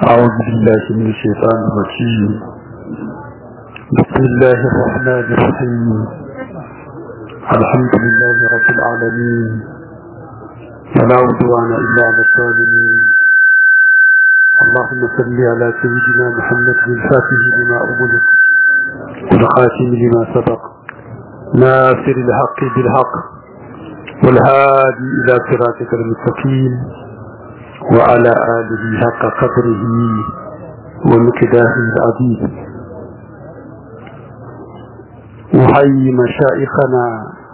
أعوذ بالله من الشيطان الرجيم بسم الله الرحمن الرحيم الحمد لله رب العالمين فلا عدوان إلا على الظالمين اللهم صل على سيدنا محمد الفاتح لما أغلق والخاتم لما سبق ناصر الحق بالحق والهادي إلى صراطك المستقيم وعلى آله حق قدره ومكداه العظيم أحيي مشائخنا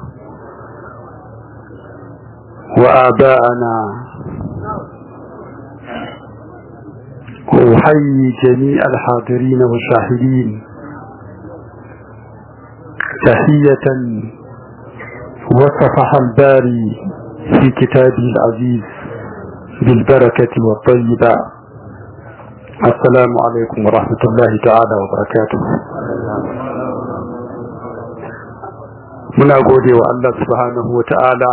وآباءنا وأحيي جميع الحاضرين والشاهدين تحية وصفح الباري في كتابه العزيز بالبركة والطيبة السلام عليكم ورحمة الله تعالى وبركاته muna gode wa Allah subhanahu wa ta'ala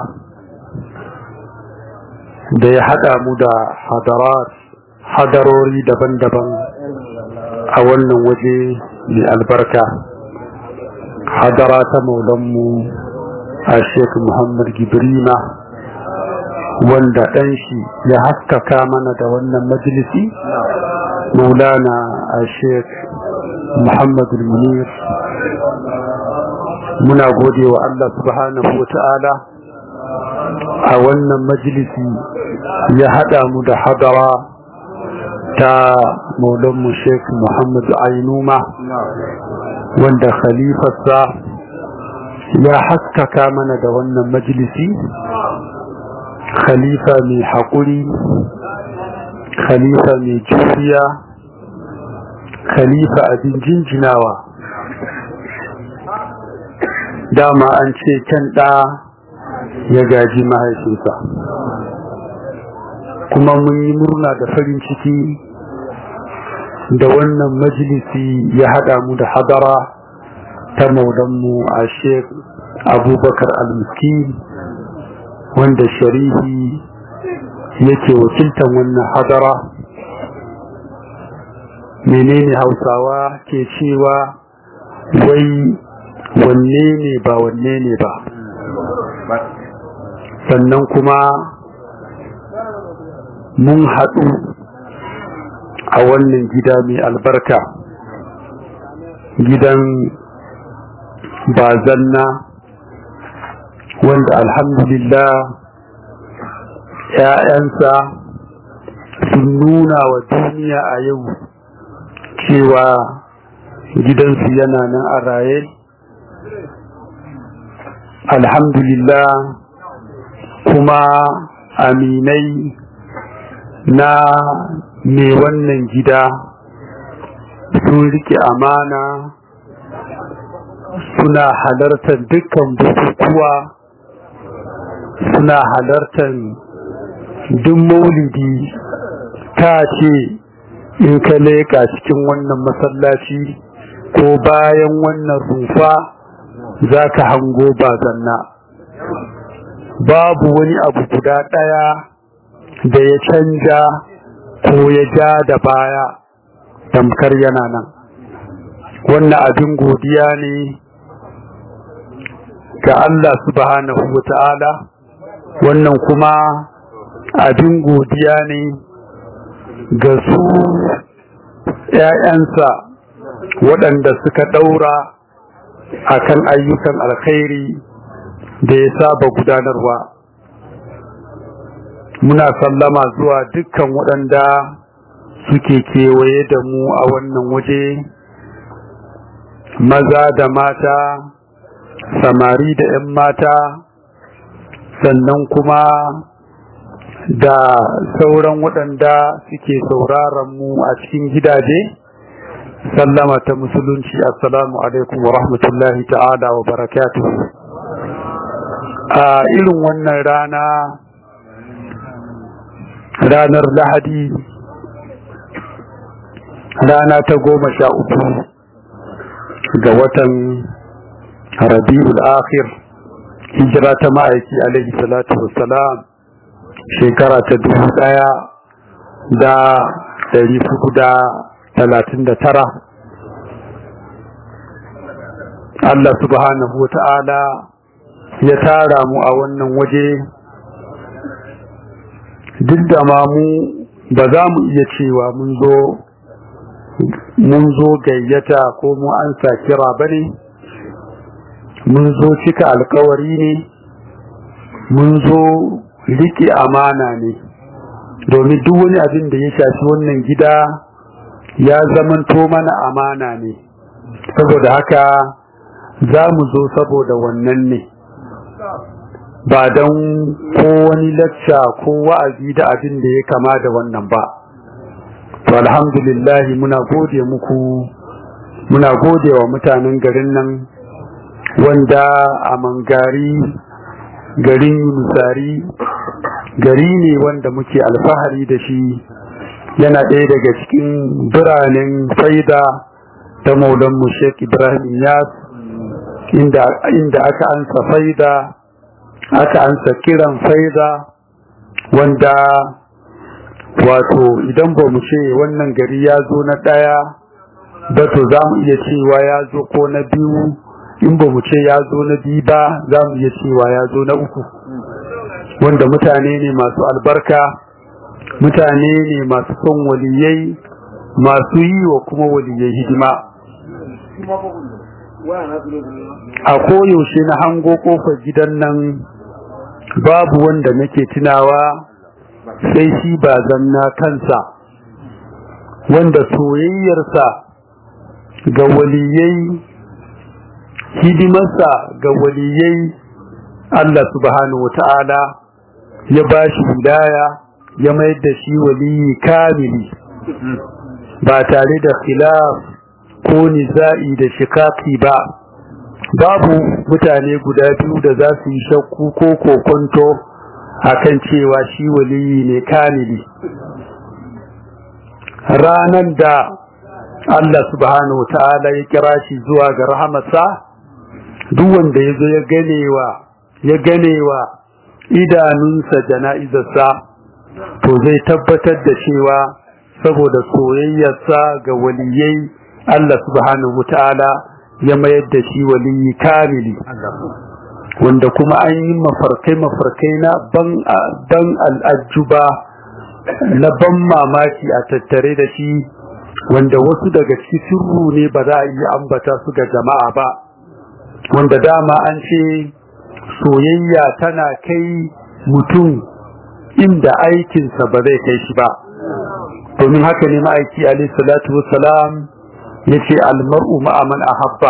da ya haɗa mu da hadarat hadarori daban-daban a wannan waje mai albarka hadara ta maulanmu a sheik muhammad gibrima wanda ɗan shi ya haskaka mana da wannan majalisi maulana a sheik muhammad munir muna gode wa Allah subhanahu wa ta'ala a wannan majalisi ya haɗa mu da hadara ta maulanmu sheik muhammad ainuma wanda khalifarsa ya haskaka mana da wannan majalisi khalifa mai haƙuri khalifa mai juriya khalifa abin jinjinawa dama an ce can ɗa ya gaji mahaifinsa kuma mun yi murna da farin ciki da wannan majalisi ya haɗa mu da hadara ta maulanmu a sheik abubakar al-miskin wanda sharihi yake wakiltan wannan hadara menene hausawa ke cewa wai wanne ne ba wanne ne ba sannan kuma mun haɗu a wannan gida mai albarka gidan bazanna wanda alhamdulillah ‘ya'yansa sun nuna wa duniya a yau cewa gidansu yana nan a raye alhamdulillah kuma aminai na mai wannan gida sun rike amana suna halartar dukkan bukukuwa suna halartar duk maulidi ta ce in ka leƙa cikin wannan masallaci ko bayan wannan rufa za ka hango bazanna babu wani abu guda ɗaya da ya canja ko ya ja da baya tamkar yana nan wannan abin godiya ne ga Allah subhanahu wa ta'ala wannan kuma abin godiya ne ga su ‘ya'yansa waɗanda suka ɗaura a kan ayyukan alkhairi da ya saba gudanarwa muna sallama zuwa dukkan waɗanda suke kewaye da mu a wannan waje maza da mata samari da 'yan mata sannan kuma da sauran waɗanda suke sauraron mu a cikin gidaje sallama ta musulunci assalamu alaikum wa rahmatullahi ta'ala wa barakatuhu a irin wannan rana ranar lahadi rana ta goma sha uku ga watan rabi'ul akhir hijira ta ma'aiki alaihi salatu wassalam shekara ta dubu daya da ɗari hudu da talatin da tara Allah subhanahu wa ta'ala ya tara mu a wannan waje duk da ma mu ba za mu iya cewa mun zo mun zo gayyata ko mu an sa kira bane mun zo cika alkawari ne mun zo riƙe amana ne domin duk wani abin da ya shafi wannan gida ya zamanto mana amana ne saboda haka za mu zo saboda wannan ne ba don ko wani lacca ko wa'azi da abin da ya kama da wannan ba to alhamdulillah muna gode muku muna gode wa mutanen garin nan wanda a mangari garin yunusari gari ne wanda muke alfahari da shi yana ɗaya daga cikin biranen faida ta maulanmu sheik ibrahim yas inda aka ansa faida aka ansa kiran faida wanda wato idan ba mu ce wannan gari ya zo na ɗaya ba to za mu iya cewa ya zo ko na biyu in ba mu ce ya zo na biyu ba za mu iya cewa ya zo na uku wanda mutane ne masu albarka mutane ne masu son waliyai masu yi wa kuma waliyai hidima a koyaushe na hango kofar gidan nan babu wanda nake tunawa sai shi ba zanna kansa wanda soyayyarsa ga waliyai hidimarsa ga waliyai Allah subhanahu wa ta'ala ya ba shi wilaya ya mayar da shi waliyi kamili ba tare da khilaf ko niza'i da shikaki ba babu mutane guda biyu da za su yi shakku ko kokonto akan cewa shi waliyi ne kamili ranan da Allah subhanahu wa ta'ala ya kira shi zuwa ga rahamarsa duk wanda ya zo ya ganewa ya ganewa idanunsa jana'izarsa to zai tabbatar da cewa saboda soyayyarsa ga waliyai Allah subhanahu ta'ala ya mayar da shi waliyi kamili wanda kuma an yi mafarkai mafarkai na ban dan al'ajuba na ban mamaki a tattare da shi wanda wasu daga cikin sirru ne ba za a yi ambata su ga jama'a ba wanda dama an ce soyayya tana kai mutum inda aikinsa ba zai kai shi ba domin haka ne ma'aiki alaihi salatu wassalam ya ce almar'u ma'aman ahabba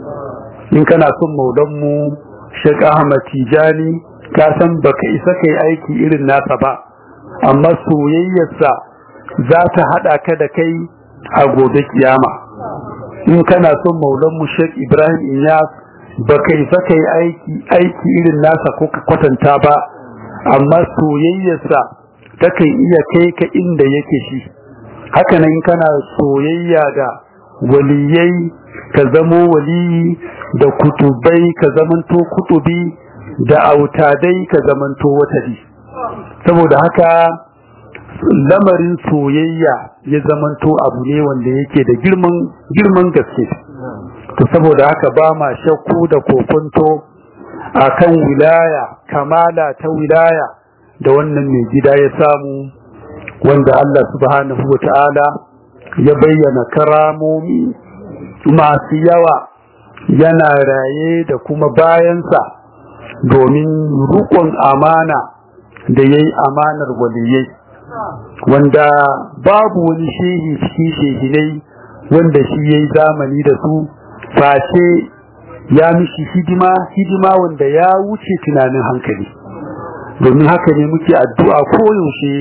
in kana son maulanmu Sheikh Ahmad Tijani ka san baka isa kai aiki irin nasa ba amma soyayyarsa za ta hada ka da kai a gobe kiyama in kana son maulanmu Sheikh Ibrahim Inyas baka isa kai aiki aiki irin nasa ko ka kwatanta ba amma soyayyarsa takan iya kai ka inda yake shi haka nan kana soyayya da waliyai ka zamo waliyi da kutubai ka zamanto kutubi da autadai ka zamanto watadi saboda haka lamarin soyayya ya zamanto abu ne wanda yake da girman girman gaske to saboda haka ba ma shakku da kokonto akan wilaya kamala ta wilaya da wannan mai gida ya samu wanda Allah subhanahu wa ta'ala ya bayyana karamomi masu yawa yana raye da kuma bayansa domin rukun amana da ya yi amanar waliyai wanda babu wani shehi cikin shehinai wanda shi ya yi zamani da su face ya mishi hidima hidima wanda ya wuce tunanin hankali domin haka ne muke addu'a koyaushe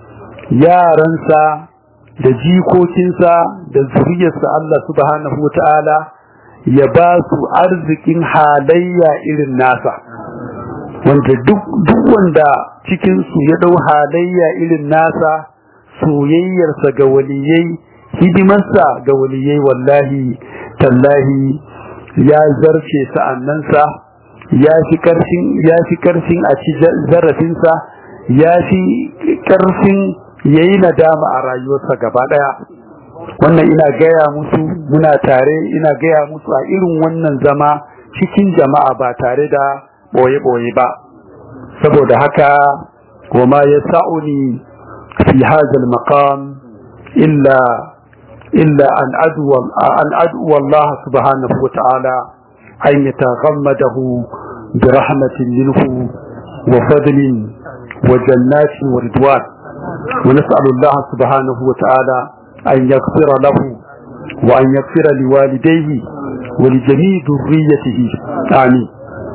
yaransa da jikokinsa da zuriyarsa Allah subhanahu wa ta'ala ya ba su arzikin halayya irin nasa wanda duk wanda cikinsu ya dau halayya irin nasa soyayyarsa ga waliyai hidimarsa ga waliyai wallahi tallahi ya zarce sa'annansa ya fi karfin ya fi karfin a ci zarafinsa ya fi karfin ya yi nadama a rayuwarsa gaba ɗaya wannan ina gaya musu muna tare ina gaya musu a irin wannan zama cikin jama'a ba tare da ɓoye-ɓoye ba saboda haka kuma ya sa'uni fi hazal maqam illa illa an adwa an adwa Allah subhanahu wa ta'ala an yataghammadahu bi rahmatin minhu wa fadlin wa jannatin wa ridwan wa nas'alu Allah subhanahu wa ta'ala an yaghfira lahu wa an yaghfira liwalidayhi wa li jami'i dhurriyyatihi amin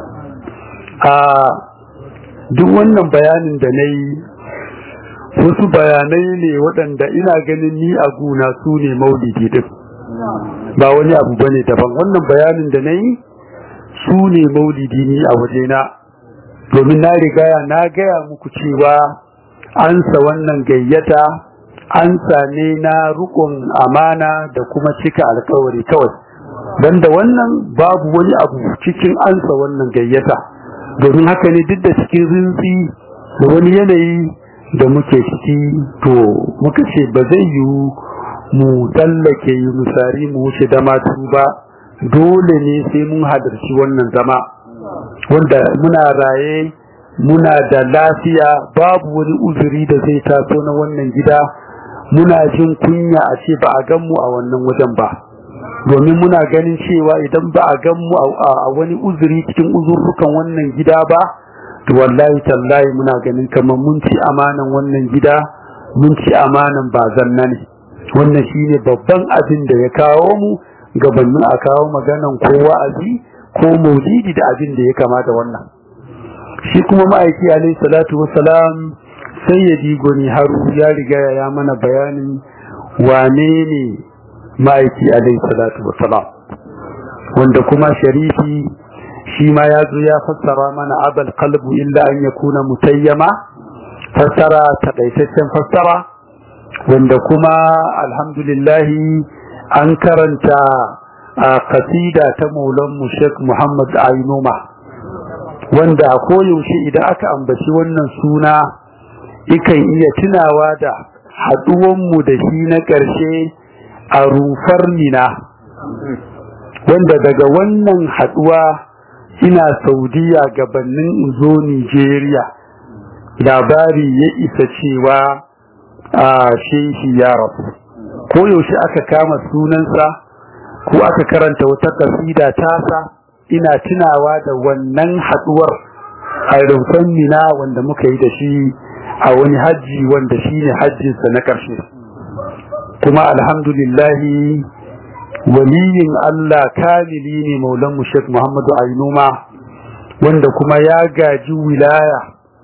a duk wannan bayanin da na yi wasu bayanai ne waɗanda ina ganin ni a guna su ne maulidi din ba wani abu ba ne daban wannan bayanin da na yi su ne maulidi ni a wajena domin na rigaya na gaya muku cewa ansa wannan gayyata ansa ne na rukun amana da kuma cika alkawari kawai banda wannan babu wani abu cikin ansa wannan gayyata domin haka ne duk da cikin rinsi da wani yanayi da muke ciki to muka ce ba zai yiwu mu tsallake yi musari mu wuce damatu ba dole ne sai mun hadarci wannan zama wanda muna raye muna da lafiya babu wani uzuri da zai taso na wannan gida muna jin kunya a ce ba a gan mu a wannan wajen ba domin muna ganin cewa idan ba a gan mu a wani uzuri cikin uzurrukan wannan gida ba to wallahi tallahi muna ganin kamar mun ci amanan wannan gida mun ci amanan ba zanna ne wannan shine babban abin da ya kawo mu gabanin a kawo maganan ko wa'azi ko maulidi da abin da ya kamata wannan shi kuma ma'aiki alaihi salatu wassalam sai ya digo ni haru ya riga ya mana bayanin wane ne ma'aiki alaihi salatu wassalam wanda kuma sharifi shi ma ya zo ya fassara mana abal qalbu illa an yakuna mutayyama fassara takaitaccen fassara wanda kuma alhamdulillah an karanta a kasida ta maulan mu Sheikh Muhammad Ainuma wanda a koyaushe idan aka ambaci wannan suna ikan iya tunawa da haduwanmu da shi na ƙarshe a rufar mina wanda daga wannan haduwa ina saudiya gabanin zo nigeria labari ya isa cewa a shehi ya rasu koyaushe aka kama sunansa ko aka karanta wata kasida tasa ina tunawa da wannan haduwar a rumfan mina wanda muka yi da shi a wani hajji wanda shi ne hajjinsa na ƙarshe kuma alhamdulillahi waliyin Allah kamili ne maulan mu Sheikh Muhammadu Ainuma wanda kuma ya gaji wilaya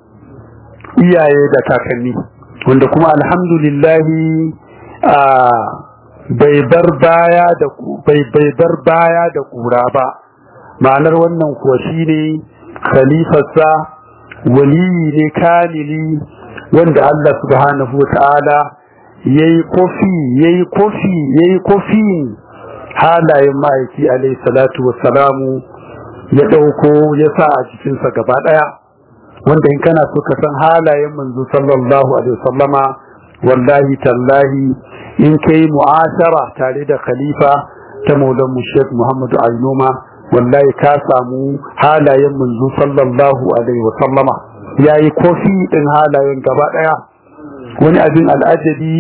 iyaye da kakanni wanda kuma alhamdulillahi a bai bar baya da bai bai bar baya da kura ba ma'anar wannan kuwa shine khalifarsa waliyi ne kamili wanda Allah subhanahu wataala yayi kofi yayi kofi yayi kofi halayen ma'aiki alayhi salatu wassalamu ya dauko ya sa a cikin sa gaba daya wanda in kana so ka san halayen manzo sallallahu alaihi wasallama wallahi tallahi in kai mu'ashara tare da khalifa ta maulan mu Sheikh Muhammad Ainuma wallahi ka samu halayen manzo sallallahu alaihi wasallama yayi kofi din halayen gaba daya wani abin al'ajabi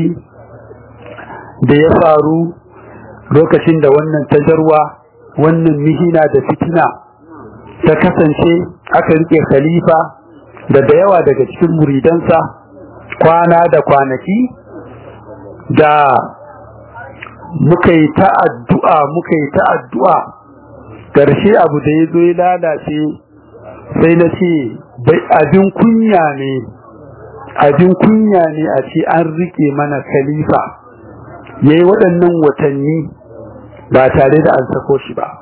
da ya faru lokacin da wannan tajarwa wannan mihina da fitina ta kasance aka rike khalifa da da yawa daga cikin muridansa kwana da kwanaki da muka yi ta addu'a muka yi ta addu'a ƙarshe abu da ya zo ya lalace sai na ce abin kunya ne abin kunya ne a ce an rike mana khalifa ya yi waɗannan watanni ba tare da an sako shi ba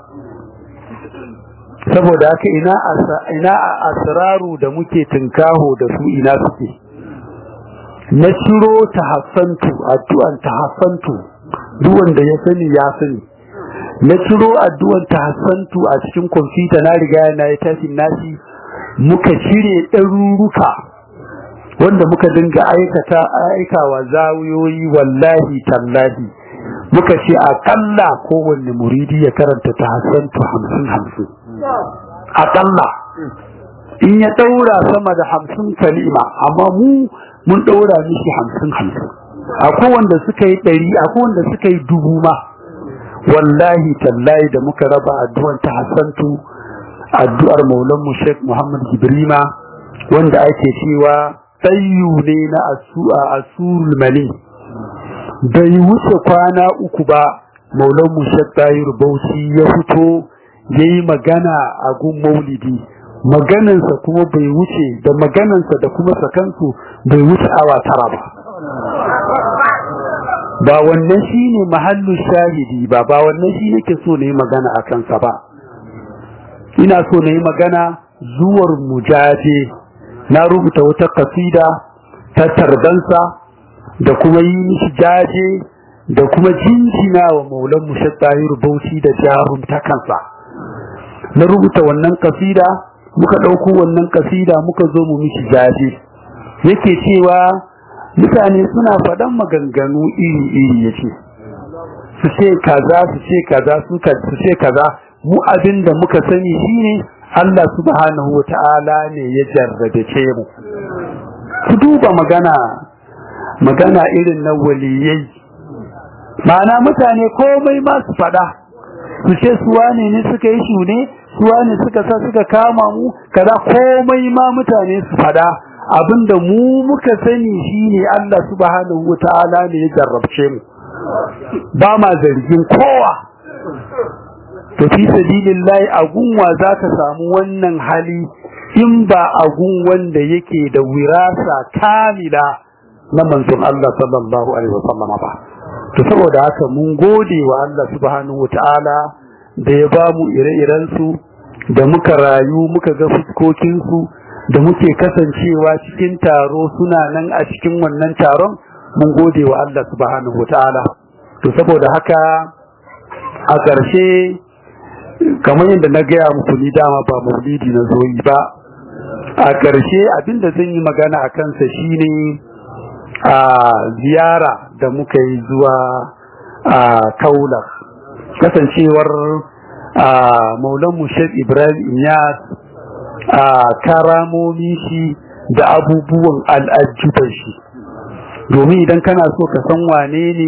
saboda haka ina a asiraru da muke tunkaho da su ina suke na ciro ta hassantu addu'an ta hassantu duwanda ya sani ya sani na ciro addu'an ta hassantu a cikin kwamfuta na riga na yi tashin nashi muka cire ɗaruruka wanda muka dinga aikata aikawa zawiyoyi wallahi tallahi muka ce akalla kowanne muridi ya karanta ta hasantu hamsin hamsin akalla in ya daura sama da hamsin kalima amma mu mun daura mishi hamsin hamsin akwai wanda suka yi ɗari akwai wanda suka yi dubu ma wallahi tallahi da muka raba addu'ar ta hasantu addu'ar maulan mu Sheikh Muhammad Ibrima wanda ake cewa tsayu ne na asurul mali bai wuce kwana uku ba maulan mu Sheikh Tahir Bauchi ya fito yayi magana a gun maulidi maganansa kuma bai wuce da maganansa da kuma sakansu bai wuce awa tara ba ba wannan shine mahallu shahidi ba ba wannan shi nake so na yi magana a kansa ba ina so na yi magana zuwar mujaje na rubuta wata kasida ta tarbansa da kuma yi mishi jaje da kuma jinjina wa maulan mushattahir bauchi da jarum ta kansa na rubuta wannan kasida muka ɗauko wannan kasida muka zo mu mishi jaje yake cewa mutane suna faɗan maganganu iri-iri yace su ce kaza su ce kaza su ce kaza mu abin da muka sani shine Allah subhanahu wa ta'ala ne ya jarrabe mu ku duba magana magana irin na waliyai ma'ana mutane komai ma su faɗa su ce su wane ne suka yi shune su wane suka sa suka kama mu kaza komai ma mutane su faɗa abinda mu muka sani shine Allah subhanahu wa ta'ala ne ya jarrabce mu ba ma zargin kowa to fi sabilillahi agunwa zaka samu wannan hali in ba agun wanda yake da wirasa kamila na manzon Allah sallallahu alaihi wasallam ba to saboda haka mun gode wa Allah subhanahu wataala da ya bamu ire-iren su da muka rayu muka ga fuskokin su da muke kasancewa cikin taro suna nan a cikin wannan taron mun gode wa Allah subhanahu wataala to saboda haka a ƙarshe kamar yadda na gaya muku ni dama ba maulidi na zoyi ba a ƙarshe abinda zan yi magana a kansa shine a ziyara da muka yi zuwa a kaula kasancewar a maulan mushek ibrahim yas a karamomi shi da abubuwan al'ajuban shi domin idan kana so ka san wane ne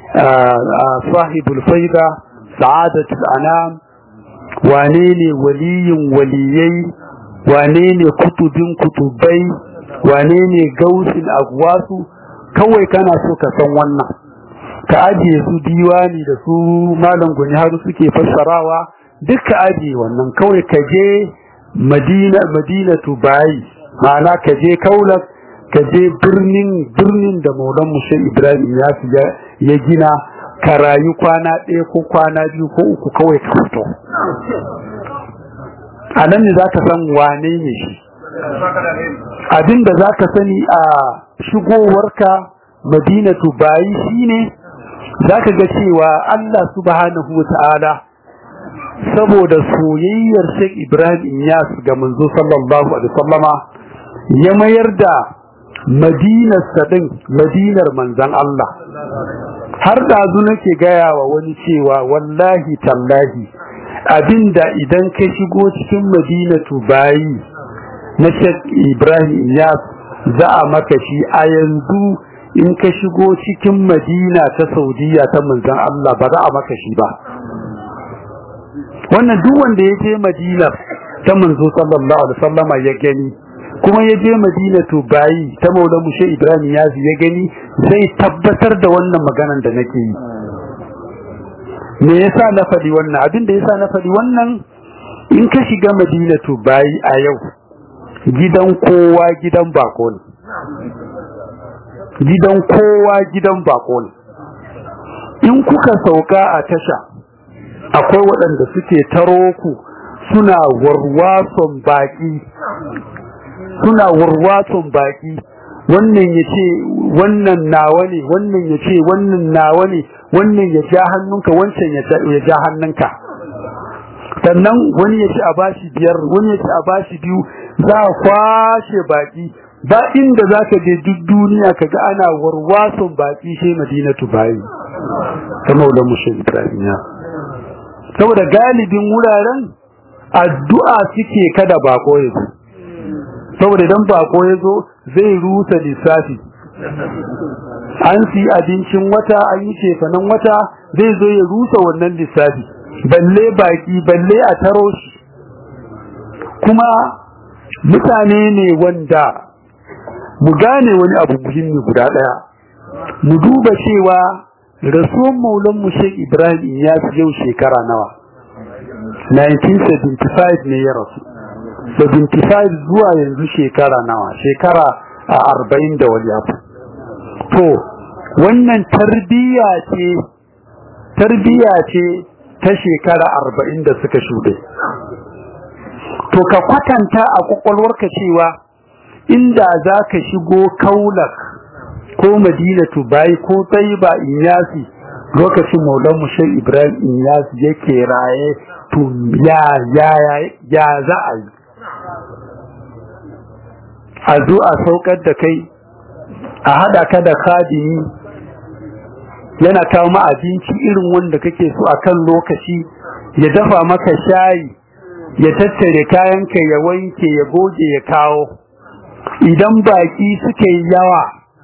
sahibul faida sa'adatul anam wane ne waliyin waliyai wane ne kutubin kutubai wane ne gausin agwasu kawai kana so ka san wannan ka ajiye su diwani da su malam guni har suke fassarawa duk ka ajiye wannan kawai ka je madina madinatu bayi ma'ana ka je kaulak ka je birnin birnin da maulan mushe ibrahim ya ya gina ka rayu kwana ɗaya ko kwana biyu ko uku kawai ka fito a nan ne za ka san wane ne shi abin da za ka sani a shigowarka madinatu bayi shi ne za ka ga cewa Allah subhanahu wa ta'ala saboda soyayyar Sheikh Ibrahim Inyas ga manzo sallallahu alaihi wasallama ya mayar da madinar sadin madinar manzan Allah har dazu nake gaya wa wani cewa wallahi tallahi abinda idan ka shigo cikin madinatu bayi na Sheikh Ibrahim Iyas za a maka shi a yanzu in ka shigo cikin madina ta Saudiya ta manzon Allah ba za a maka shi ba wannan duk wanda ya je madina ta manzo sallallahu alaihi wasallama ya gani kuma ya je madina to bayi ta maula mushe ibrahim ya ya gani zai tabbatar da wannan maganan da nake yi me yasa na faɗi wannan abin da yasa na faɗi wannan in ka shiga madina to bayi a yau gidan kowa gidan bako ne gidan kowa gidan bako ne in kuka sauka a tasha akwai waɗanda suke taro ku suna warwason baki suna warwason baki wannan ya ce wannan nawa ne wannan ya ce wannan nawa ne wannan ya ja hannunka wancan ya ja hannunka sannan wani ya ce a bashi biyar wani ya ce a bashi biyu za a kwashe baki ba inda za ka je duk duniya ka ga ana warwason baƙi shi madinatu bayi ta maulan mushin ibrahim ya saboda galibin wuraren addu'a suke kada bako ya zo saboda idan bako ya zo zai rusa lissafi an si abincin wata an yi shefanen wata zai zo ya rusa wannan lissafi balle baki balle a taro shi kuma mutane ne wanda mu gane wani abu muhimmi guda daya mu duba cewa rasuwan maulan mu Sheikh Ibrahim ya fi yau shekara nawa 1975 ne ya rasu 75 zuwa yanzu shekara nawa shekara a arba'in da wani abu to wannan tarbiyya ce tarbiyya ce ta shekara arba'in da suka shuɗe to ka kwatanta a kwakwalwarka cewa inda za ka shigo kaulak ko madinatu bai ko tsayiba inyasi lokacin maulan mushe ibrahim inyasi yake raye to ya ya ya za a yi a zo a saukar da kai a hada ka da khadimi yana kawo ma abinci irin wanda kake so a kan lokaci ya dafa maka shayi ya tattare kayanka ya wanke ya goge ya kawo idan baki suka yi yawa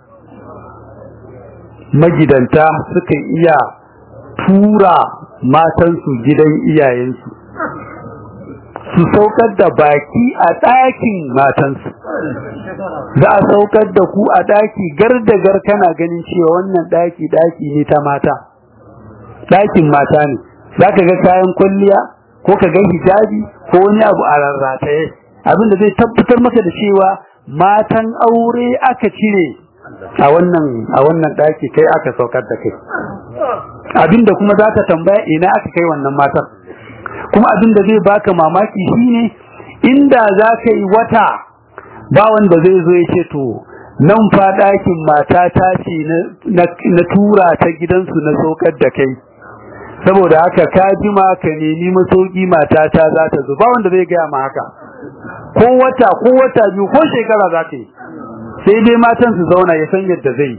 magidanta suka iya tura matansu gidan iyayensu su saukar da baki a ɗakin matansu za a saukar da ku a ɗaki gardagar kana ganin cewa wannan ɗaki ɗaki ne ta mata ɗakin mata ne za ka ga kayan kwalliya ko ka ga hijabi ko wani abu a rarrataye abin da zai tabbatar maka da cewa matan aure aka cire a wannan a wannan ɗaki kai aka saukar da kai abinda kuma za ka tambaya ina aka kai wannan matan kuma abin da zai baka mamaki shine inda za ka yi wata ba wanda zai zo ya ce to nan fa ɗakin mata ta ce na tura ta gidansu na saukar da kai saboda haka ka jima ka nemi masauki mata ta za ta zo ba wanda zai gaya ma haka ko wata ko wata biyu ko shekara za ta yi sai dai matan su zauna ya san yadda zai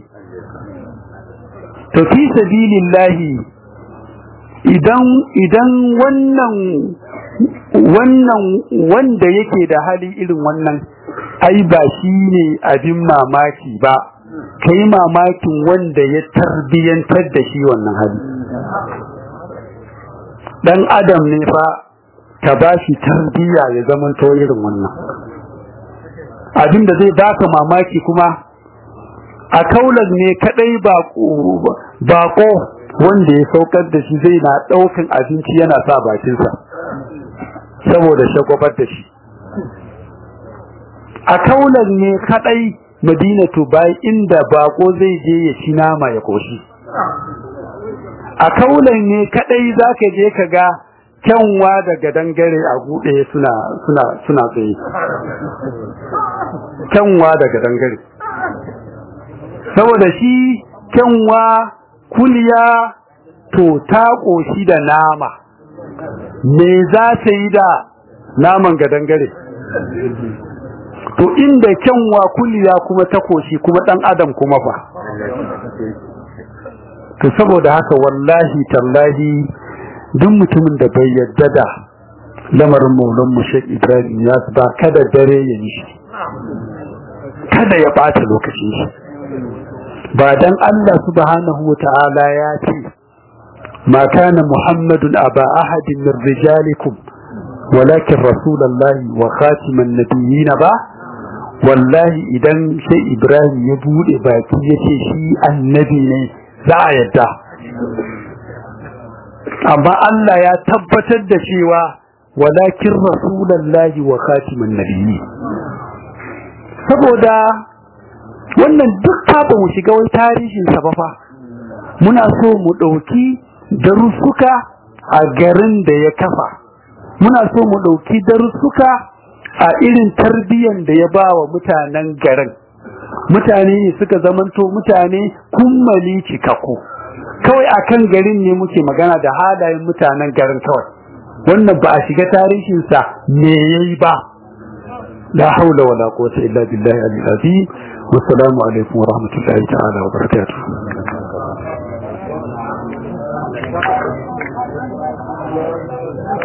to fi sabilillahi idan idan wannan wannan wanda yake da hali irin wannan ai ba shi ne abin mamaki ba kai mamakin wanda ya tarbiyantar da shi wannan hali dan adam ne fa ta ba shi tarbiya ya zama to irin wannan abin da zai baka mamaki kuma a kaulan ne kadai bako wanda ya saukar da shi zai na daukan abinci yana sa bakinsa saboda shagwabar da shi a kaulan ne kadai madinatu bai inda bako zai je ya ci nama ya koshi a kaulan ne kadai zaka je ka ga kyanwa daga dangare a gude suna suna suna tsaye kyanwa daga dangare saboda shi kyanwa kuliya to ta koshi da nama me za ta yi da naman ga dangare to inda kyanwa kuliya kuma ta koshi kuma dan adam kuma fa to saboda haka wallahi tallahi duk mutumin da bai yadda da lamarin maulan mu Sheikh Ibrahim ya ba kada dare ya yi shi kada ya bata lokacin shi ba dan Allah subhanahu wata'ala ya ce ma kana muhammadun aba ahadin min rijalikum walakin rasulullahi wa khatiman nabiyyin ba wallahi idan sai Ibrahim ya bude baki yace shi annabi ne za a yadda amma Allah ya tabbatar da cewa walakin rasulullahi wa khatiman nabiyyi saboda wannan duk ba mu shiga wani tarihin sa ba fa muna so mu dauki darussuka a garin da ya kafa muna so mu dauki darussuka a irin tarbiyyar da ya bawa mutanen garin mutane ne suka zamanto mutane kummali cikakku kawai akan garin ne muke magana da halayen mutanen garin kawai wannan ba a shiga tarihinsa me yayi ba la haula wala quwwata illa billahi al-azim wassalamu alaikum wa rahmatullahi ta'ala wa barakatuh